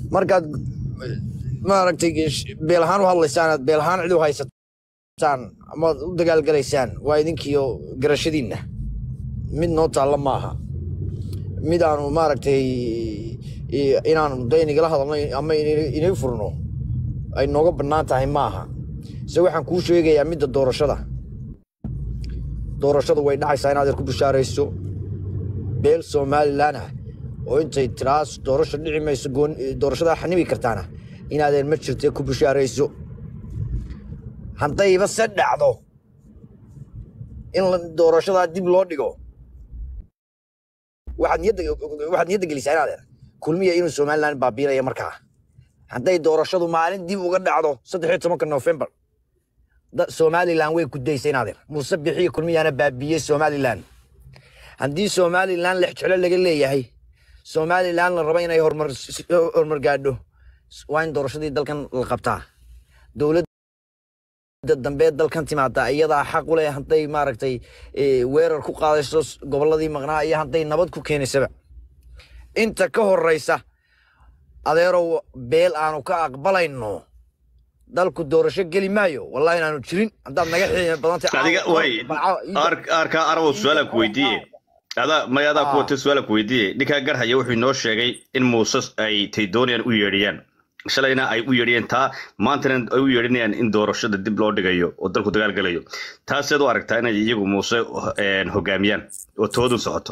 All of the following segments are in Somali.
markaad maaragtay beel ahaan u hadlaysaan aad beel ahaan cid u haysataan amaad u dagaalgalaysaan waa idinkiyo garashadiinna mid noo taalla maaha mid aanu maaragtay inaanu da inigala hadalno ama inay furno ay nooga bannaan tahay maaha se waxaan kuu sheegayaa midda doorashada doorashadu way dhacaysaa in adeer ku bishaarayso beel somalilan ah oo intay tiraas doorasho dhici mayso doorashadaa xanimi kartaana in adeer ma jirte ku bishaarayso haddayba se dhacdo in doorashadaa dib loo dhigo waxaad niyadda gelisaa in adeer kulmiya inuu somalilan baabiinaya markaa hadday doorashadu maalin dib uga dhacdo saddexiyo tobanka nofembar somalilan way gudaysa in adeer muuse bixiyo kulmiyaana baabiiyey somalilan haddii somalilan lex jeclo laga leeyahay somalilan la rabo inay horumar gaadho waa in doorashadii dalkan la qabtaa dowladda dambe dalkan timaada iyadaa xaq u leh hadday maaragtay weerar ku qaadayso gobolladii maqnaa iyo hadday nabad ku keenaysaba inta ka horeysa adeerow beel aanu ka aqbalayno dalku doorasho geli maayo wallahi inaanu jirin haddaad naga xiime badantaarkaa arabow su-aalaan ku weydiiye adaa may adaa kuwata su-aalaan ku weydiiye ninkaa garhaya wuxuu inoo sheegay in muuse ay tay doonayaan u yeedhiyaan shalayna ay u yeedhiyeen taa maantana ay u yeedhinayaan in doorashada dib loo dhigayo oo dalku dagaal galayo taaseed u aragtaa inay iyagu muuse hogaamiyaan oo toodun socoto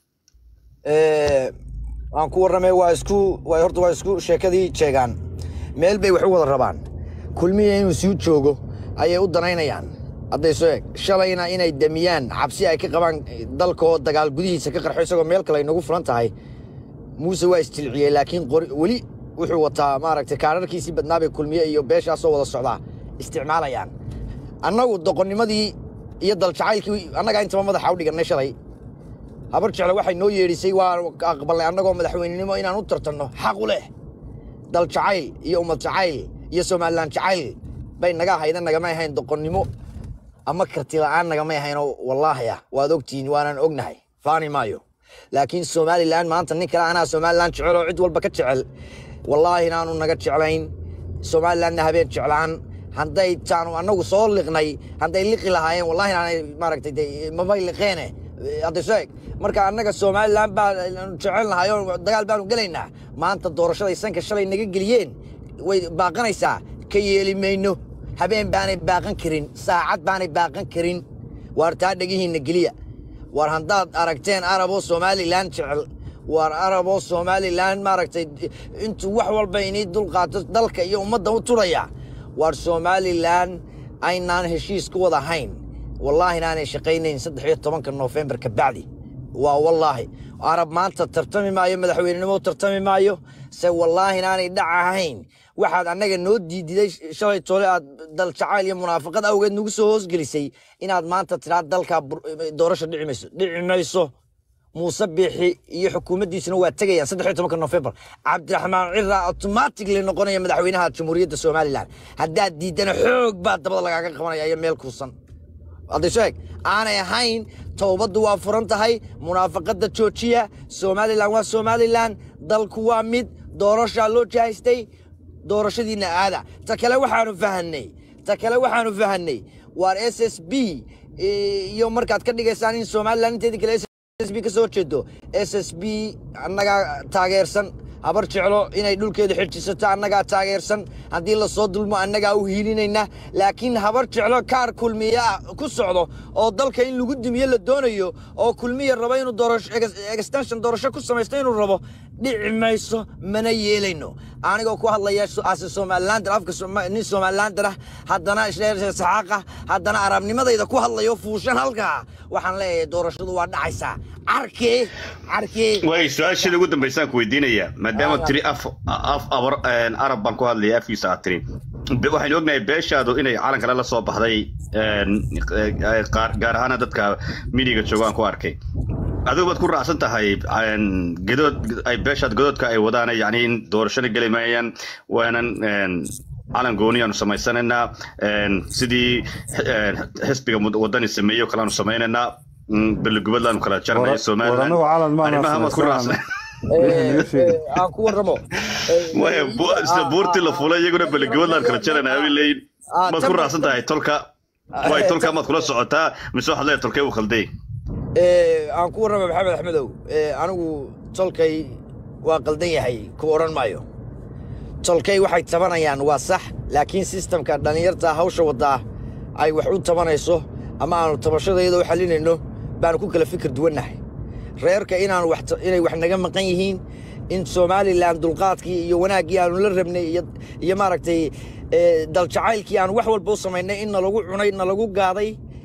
waan ku warramay waa isku horta waa isku sheekadii jeegaan meel bay wax u wada rabaan kulmiya inuu sii joogo ayay u danaynayaan hadday soo eg shalayna inay damiyaan cabsi ay ka qabaan dalka oo dagaal gudihiisa ka qarxo isagoo meel kale ay nagu fulan tahay muuse waa isjilciyey laakiin weli wuxuu wataa maaragtay kaararkiisii badnaabay kulmiye iyo beeshaasoo wada socdaa isticmaalayaan annagu doqonnimadii iyo daljacaylkii annagaa intaba madaxa u dhigannay shalay habar jecle waxay noo yeedhisay waa aqbalnay annagoo madaxweynenimo inaan u tartanno xaq u leh dal jacayl iyo ummad jacayl iyo somalilan jacayl bay naga ahayda nagamay ahayn doqonnimo ama karti la'aan nagamay ahaynoo wallaahi ah waad ogtihiin waanaan ognahay faani maayo laakiin somalilan maanta nin kale anaa somalilan jecel oo cid walba ka jecel wallaahi inaanu naga jeclayn somalilanna habeen jeclaan hadday taanu annagu soo liqnay hadday liqi lahaayeen wallahi inaanay maaragtay mabay liqeene hadday soo eg marka annaga somalilan baa jecel nahay oo dagaal baanu gelaynaa maanta doorashaday sanka shalay naga geliyeen way baaqanaysaa ka yeeli mayno habeen baanay baaqan karin saacad baanay baaqan karin waar taa dhegihiinna geliya waar haddaad aragteen araboo somalilan jecel waar araboo somalilan maaragtay intuu wax walba inii dulqaato dalka iyo ummadda u turaya waar somalilan aynaan heshiis ku wada hayn wallaahi inaanay shaqaynayn saddex iyo tobanka noofembar ka bacdi waa wallaahi arab maanta tartami maayo madaxweynenimo tartami maayo se wallaahi inaanay dhac ahayn waxaad annaga noo diididay shalay toole aad dal jacayl iyo munaafaqad awgeed nagu soo hoosgelisay inaad maanta tiraa dalkaa doorasho dhici mayso dhici mayso muuse biixi iyo xukuumaddiisuna waa tegayaan saddex iyo tobanka nofembar cabdiraxmaan cira automatically noqonaya madaxweynaha jamhuuriyadda somalilan haddaad diidana xoog baa dabada lagaaga qabanaya iyo meel kuusan hadday soo eg aanay ahayn towbaddu waa furan tahay munaafaqadda joojiya somalilan waa somalilan dalku waa mid doorashaa loo jahaystay doorashadiinna aada ta kale waxaanu fahanay ta kale waxaanu fahanay waar s s b iyo markaad ka dhigaysaan in somalilan inteedii kale s b ka soo jeedo s s b annagaa taageersan habar jeclo inay dhulkeeda xidjisato annagaa taageersan haddii lasoo dulmo annagaa u hiilinayna laakiin habar jeclo kaar kulmiya ku socdo oo dalka in lagu dumiye la doonayo oo kulmiya rabo inuu extension doorasho ku samaysto inuu rabo dhici mayso mana yeelayno anigoo ku hadlaya ase somalilander afka nin somalilander ah haddana saxaaqa haddana arabnimadayda ku hadlayo fuushan halkaa waxaan leeyahay doorashadu waa dhacaysaa carkee carkee way su-aashada ugu dambaysaan ku weydiinaya maadaama tiri af af abar arab baan ku hadlaya afkiisa aad tiri waxaynu ognahay beeshaadu inay calan kale la soo baxday gaar ahaana dadka midiga jooga aan ku arkay adigu baad ku raacsan tahay gadood ay beeshaad gadoodka ay wadaan yani in doorashada geli maayaan waanan calan gooniyaanu samaysanaynaa sidii xisbiga wadani sameeyo kaleanu samaynaynaa beligubadlaanu kala jarnay somalilan arrimaha maad ku raacsan aan ku warramo maya bu- sida buurtii la fulay iyaguna beligoodlaan kala jarana abi leeyin Ah, maad ku tan- raacsan tahay tolka way tolka maad kula socotaa mise waxaad leedahay tolkee uu khalday Eh, aan ku warrama maxamed axmedow Eh, anigu tolkay waa qaldan yahay ku odhan maayo tolkay waxay tabanayaan waa sax laakiin sistamka dhallinyarta hawsha waddaa ay wax u tabanayso ama aanu tabashadayada u xalinayno baanu ku kala fikir duwannahay reerka inaanu wax ta- inay wax naga maqan yihiin in somalilan dulqaadkii iyo wanaaggii aanu la rabnay iyo iyo maaragtay eh, daljacaylkii aanu wax walba u samaynay in nalagu cunay nalagu gaaday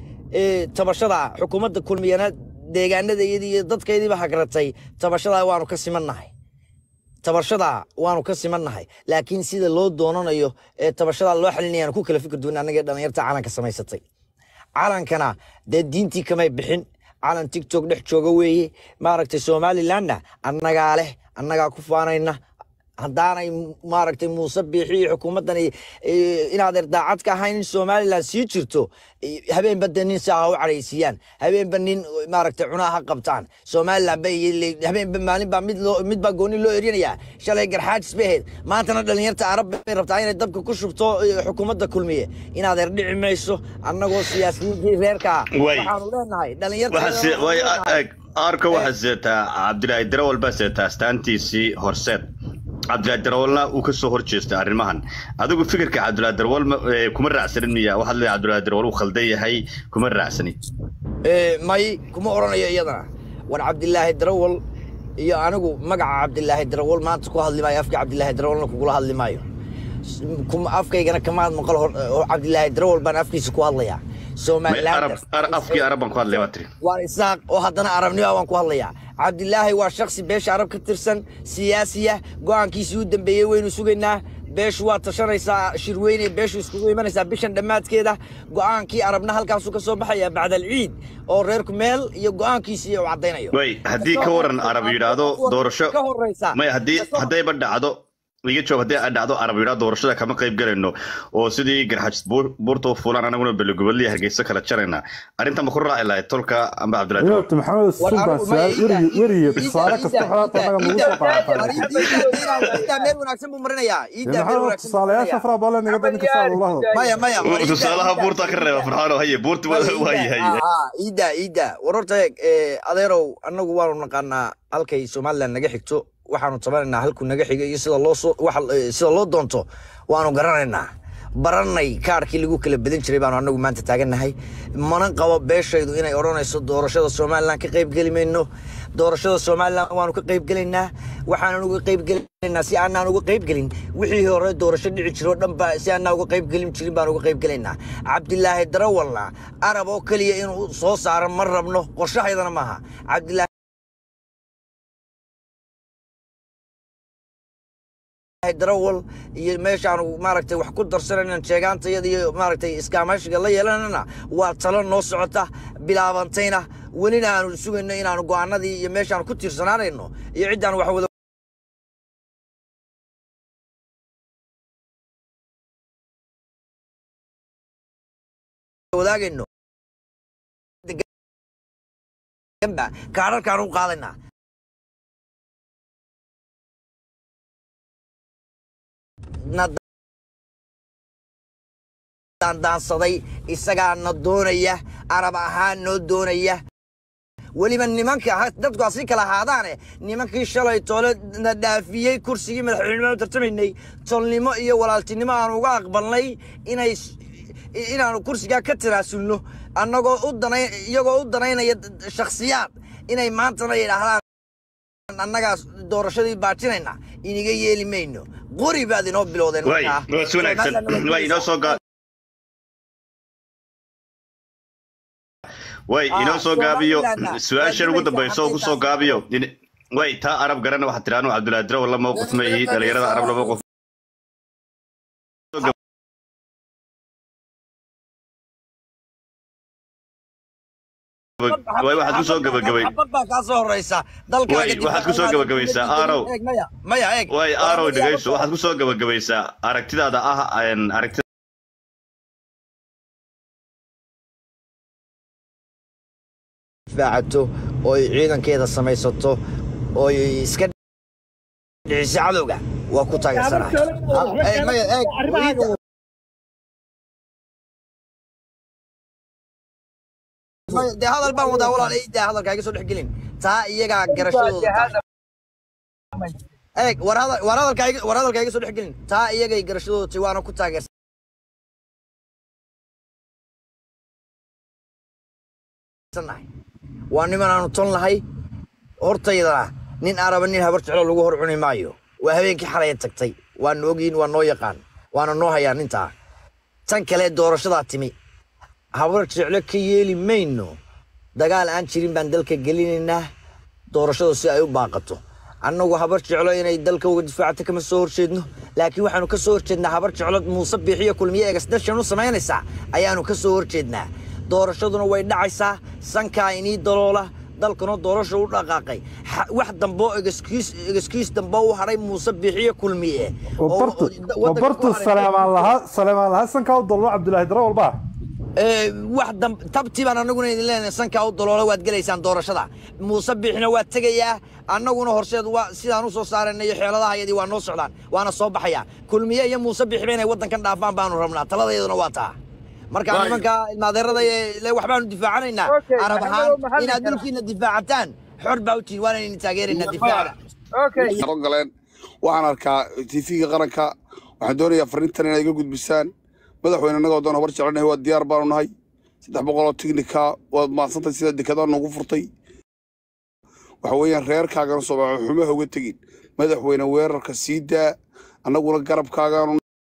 eh, tabashada xukuumadda kulmiyana deegaanadayadii iyo dadkaydiiba hagratay tabashadaa waanu ka simannahay tabashadaa waanu ka simannahay laakiin sida loo doonanayo ee tabashadaa loo xalinayaan ku kala fikir duwan annagee dhallinyarta calanka samaysatay calankana dee diintii kamay bixin calan tigtok dhex jooga weeye maaragtay somalilanna annagaa leh annagaa ku faanayna haddaanay maaragtay muuse biixi iyo xukuumaddan inaad erdaacad ka ahayn in somalilan sii jirto eh, habeenba de nin saa ha u cadhaysiiyaan habeenba nin maaragtay cunaa ha qabtaan somalilan ba habeenba maalin baa mid loo mid baa gooni loo erinayaa shalay garxaajis bay ahayd maantana dhallinyarta arab bay rabtaa inay dabka ku shubto eh, xukuumadda kulmiye inaad erdhici mayso annagoo siyaasiyiintii reerka Way. waxaanu leenahay dhalinyarta waxaa way eg arka waxaa seetaa cabdilaahi darawal baa seetaa astaantiisii horseed cabdilaahi darawalna uu ka soo horjeestay arrimahan adigu fikirka cabdilaahi darawal ma- ee, kuma raacsanin miya waxaad leedahay cabdilaahi darawal uu khaldan yahay kuma raacsanin Eh, may kuma odhanayo iyadana war cabdilaahi darawal iyo anigu magaca cabdilaahi darawal maanta ku hadli maayo afka cabdilaahi darawalna kugula hadli maayo S- kuma- afkaygana kamaad maqal hor oo cabdilaahi darawal baan afkiisa ku hadlayaa May somaliland arab ar- afkii arab baan ku hadlay baa tiri waan isaaq oo haddana arabnimo waan ku hadlayaa cabdilaahi waa shaksi beesha arab ka tirsan siyaasiya go'aankiisii u dambeeyey waynu sugaynaa beeshu waa tashanaysaa shirweyne beeshu iskugu imanaysaa bishan dhammaadkeeda go'aankii arabna halkaasuu ka soo baxaya bacda alciid oo reerku meel iyo go'aankiisii uu caddaynayo way haddii ka waran arab yidhaahdo doorasho ka horeysa may haddii haddayba dhacdo iga joog haddii ay dhacdo arab yidhaahdo doorashada kama qayb galayno oo sidii garxajis buur- buurta u fuulaan anaguna belegobadliya hargeysa kala jarayna arrintan ma ku raaci lahayd tolka amba cabdilaahi darawal Iyoobta maxamed suuban su'aal weriye weriye tusaale kasta xalaata naga nagu soo qaadataa iidaa meel wanaagsan buu marinayaa iidaa meel maxamed wanaagsan buu tusaalayaasha marinayaa. faraha badan naga dadka saa ula hadlo maya maya war iidaa- tusaalaha iidaa- buurta ka reeba farxaano haye buurta waa yahay iida iida warorta eeg eh, adeerow annagu waanu naqaanaa halkay somalilan naga xigto waxaanu tabanaynaa halkuu naga xiga iyo sida loo soo waxa eh, sida loo doonto waanu garanaynaa baranay kaarkii lagu kala badan jiray baanu annagu maanta taagannahay mana qabo beeshaydu inay odhanayso doorashada somalilan ka qaybgeli mayno doorashada somalilan waanu ka qaybgelaynaa waxaanan uga qaybgelaynaa si aanaan uga qaybgelin wixii hore doorasho dhici jiro o dhan ba si aanaan uga qaybgelin jirin baan uga qaybgelaynaa cabdilaahi darawalna arab oo keliya inuu soo saaro ma rabno qorshahaydana maaha cabdilaahi darawal iyo meeshaanu maaragtay wax ku darsanayna sheegaantayada iyo maaragtay iskaamaashiga la yeelanana waa talo noo socota bilaabantayna welina aanu sugayno inaanu go'aanadii iyo meeshaanu ku tiirsanaanayno iyo ciddaan wax wada wadaagayno kaadharkaan u qaadaynaa na daandaansaday isagaana doonaya arab ahaan noo doonaya weliba nimanka ha- dadku ha si kala ahaadaane nimankii shalay toole na dhaafiyey kursigii madaxweynenimo u tartamaynay tolnimo iyo walaaltinimo aanu uga aqbalnay inay s- inaanu kursigaa ka tanaasulno annagoo u danay iyagoo u danaynaya shakhsiyaad inay maantana yidhaahdaan annagaa doorashadii baajinayna iniga yeeli mayno qori baad inoo bilowdeen way markaa. waa si wanaagsan Somaliland way inoo soo gaa way Ah, inoo soo gaabiyo Somaliland-na su-aashan ugu waa dambayso ku soo hadday gaabiyo In- way taa arab garana waxaad tiraanu cabdilaahi darawal la mowqif ma yihi dhalinyarada arab la mowqif way waxaad ku soo gabagabay xabad baa kaa soo horeysa dalkaaga Way, waxaad ku soo gabagabaysaa, Aarow. Eeg, maya maya eeg way aarow dhegayso waxaad ku soo gabagabaysaa aragtidaada ah een, aragti difaacato oo ay ciidankeeda samaysato oo ay iska dhiciso cadowga waa ku taageersanahay Ha- eh, maya, eeg, iida- maya, dee hadal baan wadaa walaal iida hadalka iga soo dhex gelin taa iyagaa garashadooda tahay eeg war hadal- war hadalka iga- war hadalka iga soo dhex gelin taa iyagay garashadooda tahay waana ku taageersan nahay waa niman aanu ton lahay hortaydana nin araba nin habar jeclo lagu hor cuni maayo waa habeenkii xalaya tagtay waanu ogyihin waa noo yaqaan waana noo hayaa nintaa tan kale doorashadaa timi habar jeclo ka yeeli mayno dagaal aan jirin baan dalka gelinaynaa doorashadu si ay u baaqato annagu habar jeclo inay dalka uga difaacto kama soo horjeedno laakiin waxaanu ka soo horjeednaa habar jeclo muuse biixiyo kulmiye egasdashan u samaynaysaa ayaanu ka soo horjeednaa doorashaduna way dhacaysaa sankaa inii daloola dalkuna doorasha u dhaqaaqay Ha- wax damboo egaskiis egaskiis damboo u hadhay muuse biixiyo kulmiye oo- wabartu oo waddanka ku wabartu hadhay- saleemaan lahaa saleemaan lahaa sankaa u dollo cabdulaahi dare walba Ee, wax dam tabti baan annaguna idin leenahay sankaa u daloola waad gelaysaan doorashada muuse biixina waa tegayaa annaguna horseed waa sidaan u soo saarayna iyo xeeladahayadii waa noo socdaan waana soo baxayaa kulmiye iyo muuse biixiba inay waddankan dhaafaan baanu rabnaa taladayaduna waa taa marka Waay. nimanka ilmaadeerada ee le waxbaanu difaacanaynaa Okay, arab maxamed ahaan oo maxalli inaad kara. dhulkiina difaacataan xor baa u tihin waana idin taageeraynaa difaaca okay soo galeen waxaan arkaa tv-ga qaranka waxaan doonayaa fariintan inaad iga gudbisaan madaxweyne annagoo doon habar jecelnahay waa diyaar baanu nahay saddex boqol oo tignika waad maadsantahay sida dekedaan noogu furtay waxa weeyaan reerkaagana soomaali xumaha uga tegin madaxweyne weerarka sii daa annaguna garabkaagaanu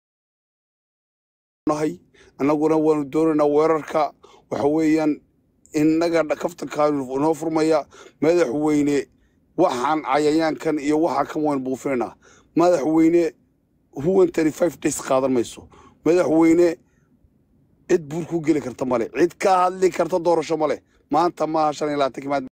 nahay annaguna waanu doonaynaa weerarka waxa weeyaan innaga dha- kaftankaanu noo furmaya madaxweyne waxaan cayayaankan iyo waxaa kan waynu buufinaynaa madaxweyne huwan tani five days qaadan mayso madaxweyne cid buur ku geli karta male cid ka hadli karta doorasho male maanta maaha shan iyo labaatan kimaad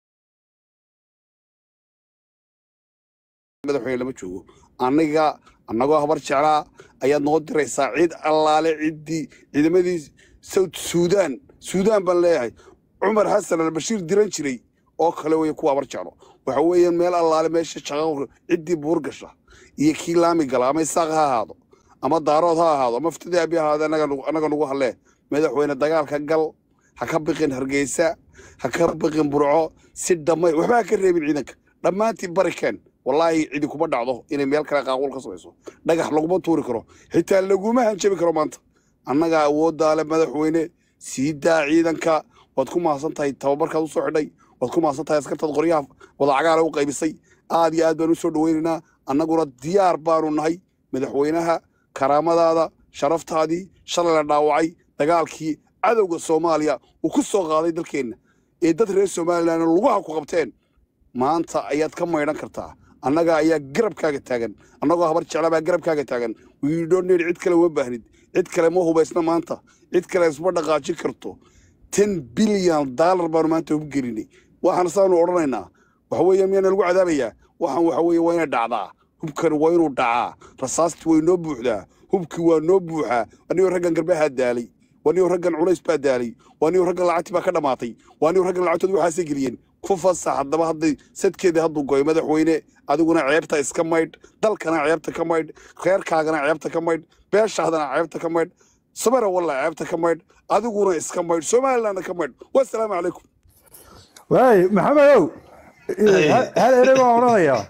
madaxweyne lama joogo aniga annagoo habar jeclaa ayaad noo diraysaa cid allaale ciddii ciidamadii south suudaan suudaan baan leeyahay cumar xasan albashiir diran jiray oo kale weeye kuwa habar jeclo waxa weeyaan meel allaale meesha shaqo ciddii buur gasha iyo kii laami gala ama isaaq ha ahaado ama daarood ha ahaado ama ftidii abi ha ahaado annaga nugu- annaga nugu hadlee madaxweyne dagaalka gal ha ka biqin hargeysa ha ka biqin burco si dhammay waxba ha ka reebin ciidanka dhammaantii barikeen wallaahi cidi kuma dhacdo inay meel kale qaaqul ka samayso dhagax laguma tuuri karo xitaa laguma hanjabi karo maanta annaga awooddaa le madaxweyne sii daa ciidanka waad ku mahadsan tahay tababarkaad usoo xidhay waad ku mahadsan tahay askartaad qoryaha wadacagaala u qaybisay aad iyo aad baan usoo dhaweynaynaa annaguna diyaar baanu nahay madaxweynaha karaamadaada sharaftaadii shalay la dhaawacay dagaalkii cadowga soomaaliya uu ku soo qaaday dalkeenna ee dad reer somalilan lugaha ku qabteen maanta ayaad ka maydhan kartaa annaga ayaa garabkaaga taagan annagoo habar jeclabaa garabkaaga taagan wiidhoneed cid kale uma baahnid cid kale ma hubaysna maanta cid kale isma dhaqaajin karto ten bilyan daalar baanu maanta ugu gelinay waxaan saanu odhanaynaa waxa weeye miyaana lagu cadaabayaa waxaan waxa weeye waa inay dhacdaa hubkan waa inuu dhacaa rasaastii way noo buuxdaa hubkii waa noo buuxaa anigoo raggan garbahaa daalay waa nigoo raggan culays baa daalay waa nigoo raggan lacagtii baa ka dhammaatay waa nigoo raggan lacagtood waxaasay geliyeen ku fasax haddaba hadday sadkeedii hadduu goy madaxweyne adiguna ceebta iska maydh dalkana ceebta ka maydh reerkaagana ceebta ka maydh beeshaadana ceebta ka maydh samara walla ceebta ka maydh adiguna iska maydh somalilandna ka maydh wasalaamu calaykum waay maxamedow hal- hal erey baan odhanayaa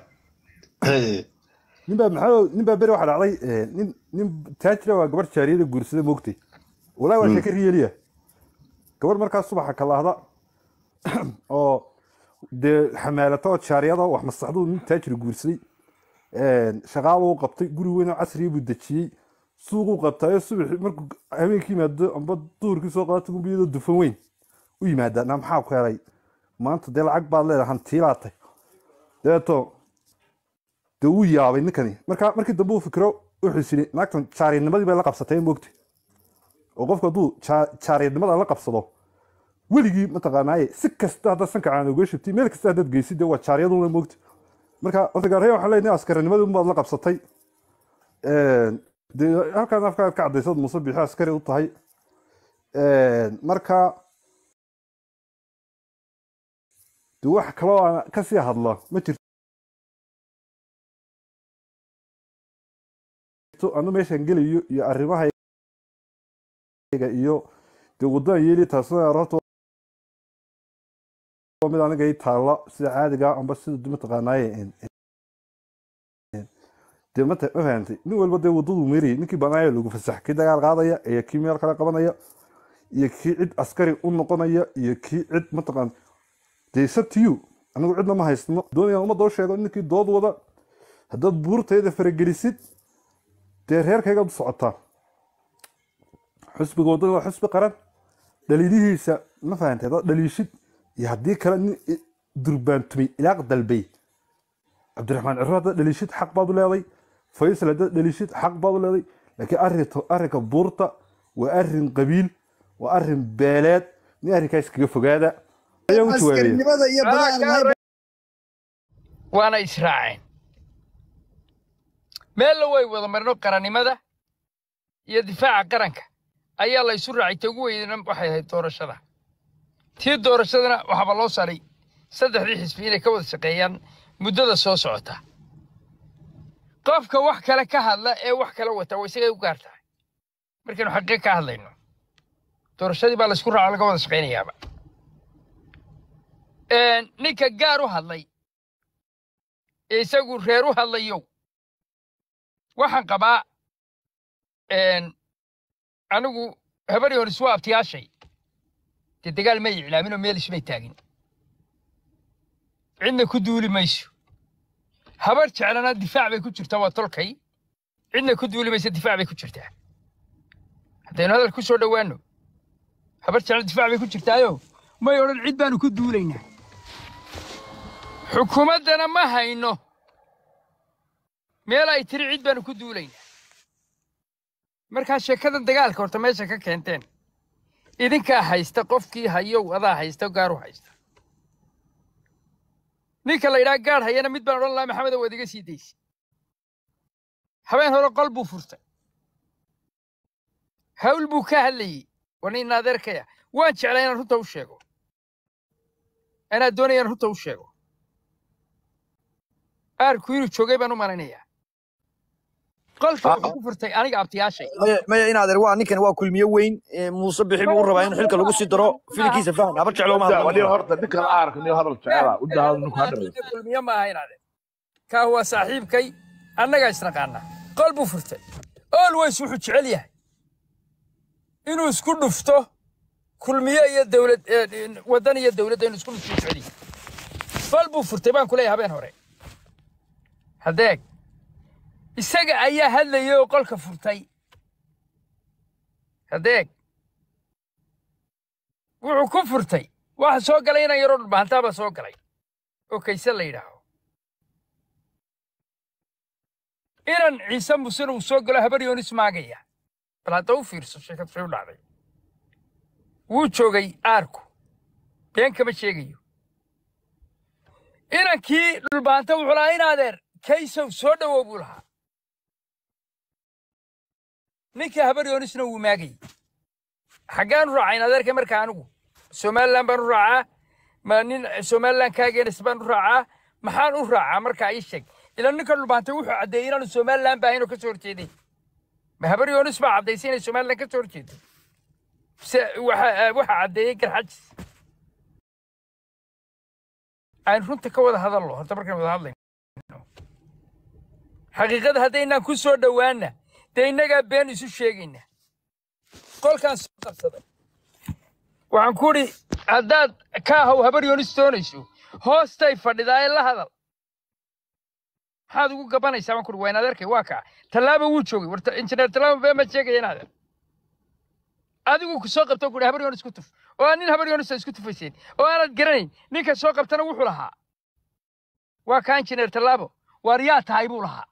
ninbaa maxamedow ninbaa beri waxaa dhacday eh, nin nin taajira waa gabar jaariyada guursada moogtay walaahi waa sheeka riyeliya gabar markaa subaxa kalaahda oo dee xamaalata oo jaariyada wax masaxdu nin taajir guursaday shaqaaluu qabtay guri weyn oo casriya buu dejiyey suuquu qabtaayo subaxi markuu habeenkii yimaado amba duhurkii soo qaata gumbiyadoo dufan weyn u yimaada na maxaa ku helay maanta dee lacag baad leedahay hantiilaatay dabeeto dee wuu yaabay ninkani marka markii dambe uu fikiro wuxuu is yidhi naagtan jaariyadnimadii bay la qabsatay moogta oo qofku hadduu jaa- jaariyadnimada la qabsado weligii mataqaanaaye si kasta haddaad sanka aan uga shubtay meel kasta haddaad geysid dee waa jaariyaduna moogta marka horta gaaraya waxaan leenahay askarinimadii unbaad la qabsatay dee halkaan afkaad ka caddaysad muuse bixi askari u tahay marka dee wax kaloo aan kasii hadla ma jirto anu meeshaan gelayo iyo arrimahayga iyo dee waddadan yeeli taasna horta waa mid aniga ii taalla sida caadiga amba sida mataqaanaaye dee mata ma fahantay nin walba dee waddadu meerayay ninkii banaayo lagu fasax kii dagaal qaadaya iyo kii meel kale qabanaya iyo kii cid askari u noqonaya iyo kii cid mataqaan dee sabtiyu anigu cidna ma haysno doonayaan ummadda u sheego ninkii dood wada haddaad buurtayda faragelisid dee reerkaygaad u socotaa xusbiga waddada waa xusbi qaran dhaliilihiisa ma fahantay haddaad dhaliishid iyo haddii kale nin i- durbaantumay ilaaq dalbay cabdiraxmaan ciro haddaad dhaliishid xaq baad u leeday faysal haddaad dhaliishid xaq baad u leeday laakiin arrinta arrinka buurta waa arrin qabiil waa arrin beeleed nin arrinkaa iskaga fogaada ayaa u jawaabaya askarinimada iyo badaha waana israaceen meella way wada marno qarannimada iyo difaaca qaranka ayaa la isu raacay ta ugu weydana waxay ahayd doorashada tii doorashadana waxaaba loo saaray saddexdii xisbi inay ka wada shaqeeyaan muddada soo socota qofka wax kale ka hadla ee wax kale wata waa isagay u gaar tahay markaynu xaqiiq ka hadlayno doorashadii baa laysku raaco laga wada shaqaynayaaba Een, ninka gaar u hadlay ee isagu reer u hadlayo waxaan qabaa een, anigu habari hor iswa abtiyaashay dee dagaal may iclaamin oo meel ismay taagin cidna ku duuli mayso habar jeclana difaac bay ku jirtaa waa tolkay cidna ku duuli maysa difaac bay ku jirtaa haddaynu hadal ku soo dhowaanno habar jecla difaac bay ku jirtaayo may odhan cid baanu ku duulaynaa xukuumaddana ma hayno meel ay tiri cid baanu ku duulaynaa markaa sheekadan dagaalka horta meesha ka keenteen idinkaa haysta qofkii hayow adaa haysta gaaru haysta ninka la yidhaha gaadh hayana mid baan odhan lahaa maxamedow waad iga sii daysi habeen hore qol buu furtay hawl buu ka hadlayey waa nin adeerkaya waan jeclaa inaan runta u sheego anaa doonaya inaan runta u sheego aarku inuu joogay baan u malaynayaa qolka wuxuu ku furtay aniga abtiyaashay maya maya in adeer waa ninkan waa kulmiye weyn ee muuse bixi buu u rabaa in xilka lagu sii daro filinkiisa faham habar jeclo ma wadii hadlo horta ninkan aarka niyo hadal jecela u dahado ninku hadhayo kulmiye ma ahayn ade kaa waa saaxiibkay annagaa isnaqaana qol buu furtay always wuxuu jecel yahay inuu isku dhufto kulmiye iyo dowlad eh, waddan iyo dowladda inuu isku dhufto jecel yahay qol buu furtay baan ku leeyahay habeen hore haddeeg isaga ayaa hadlayay oo qolka furtay haddeeg wuxuu ku furtay waxa soo galay inaan yaroo dhulbahantaabaa soo galay oo kayse la yidhaaho inan ciise musena uu soo galo habar yoonis maagaya bal hadda u fiirso sheekad say u dhacday wuu joogay aarku been kama sheegayo inankii dhulbaanta wuxuu lahaa in adeer kaysow soo dhowow buu lahaa ninkii habar yoonisna wuu maagayey xaggaan u raacayn adeerka markaa anigu somalilan baan u raacaa ma nin somalilan kaagenas baan u raacaa maxaan u raacaa markaa ii sheeg ila ninka dhulbaantay wuxuu caddeeyey inaanu somalilan baahayn oo ka soo horjeeday ma habar yoonis baa caddaysay inay somalilan ka soo horjeedo se waxa waxa caddeeyey garxajis aan runta ka wada hadallo horta markaan wada hadlayno xaqiiqada haddaynaan ku soo dhowaana dee innagaa been isu sheegayna qolkaan soo qabsaday waxaan ku idhi haddaad ka ahow habar yoonis doonayso hoostay fadhidaa ee la hadal maxaad ugu gabanaysaa baan ku idhi waa inaad arkay waa kaa tallaaba wuu joogay war injineer tallaaba been ma sheegaya inaad adigu ku soo qabto ku idhi habar yoonis ku tuf oo aan nin habar yoonis isku tufayseen oo aanad garanayn ninka soo qabtana wuxuu lahaa waa kaa injineer tallaabo waar yaa tahay buu lahaa